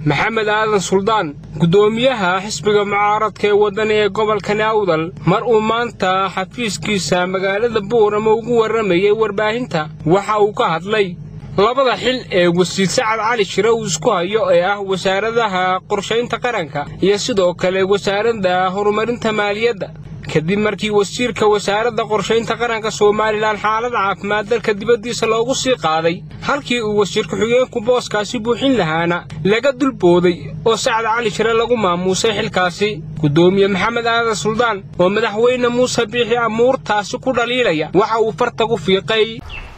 maxamed aadan suldaan guddoomiyaha xisbiga mucaaradka ee waddan ee gobolka naawdal mar uu maanta xafiiskiisa magaalada buurama ugu warramayey warbaahinta waxa uu ka hadlay labada xil ee wasiir sacad cali shire uu isku hayo ee ah wasaaradaha qorshaynta qaranka iyo sidoo kale wasaaradda horumarinta maaliyadda kadib markii wasiirka wasaaradda qorshaynta qaranka somalilan xaalad caafimaad dalka dibaddiisa loogu sii qaaday halkii uu wasiir ku-xigeenku booskaasi buuxin lahaana laga dulbooday oo sacad cali shire lagu maamuusay xilkaasi guddoomiye maxamed aadan suldaan oo madaxweyne muuse biixi amuurtaasi ku dhaliilaya waxa uu fartagu fiiqay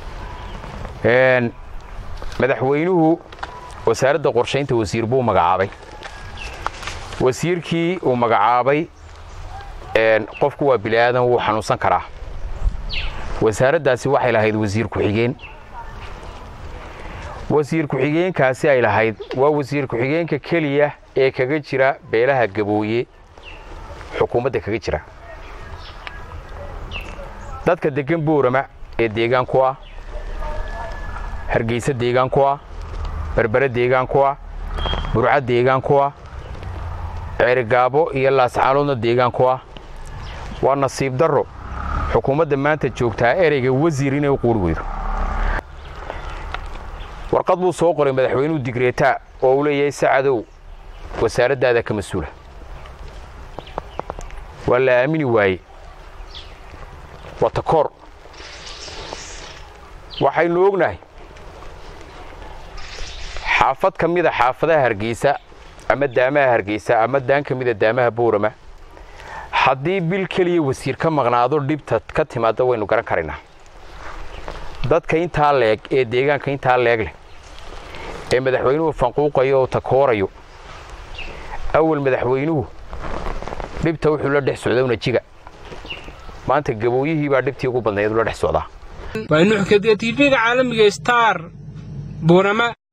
madaxweynuhu wasaaradda qorshaynta wasiir buu magacaabay wasiirkii uu magacaabay qofku waa bili'aadan wuu xanuunsan karaa wasaaraddaasi waxay lahayd wasiir ku-xigeen wasiir ku-xigeenkaasi ay lahayd waa wasiir ku-xigeenka keliya ee kaga jira beelaha gabooye xukuumadda kaga jira dadka deggan boorama ee deegaan ku ah hargeysa deegaan ku ah berbere deegaan ku ah burca deegaan ku ah ceerigaabo iyo laascaanoodna deegaan ku ah waa nasiib darro xukuumadda maanta joogtaa ereyga wasiir inay u quuri weydo warqad buu soo qoray madaxweynuhu digreetaa oo uu leeyahay sacadow wasaaraddaada ka mas-uula waa la aamini waaye waa takoor waxaynu ognahay xaafad ka mida xaafadaha hargeysa ama daamaha hargeysa ama daan ka mida daamaha boorama haddii bil keliya wasiir ka maqnaado dhibta ka timaadda waynu garan karaynaa dadka intaa leeg ee deegaanka intaa leeg leh ee madaxweynuhu fanquuqayo oo takoorayo awal madaxweynuhu dhibta wuxuu la dhex socda unajiga maanta gabooyihii baa dhibtii ugu badnayd ula dhex socdaa waa nuxkadiya tv-ga caalamiga star buurama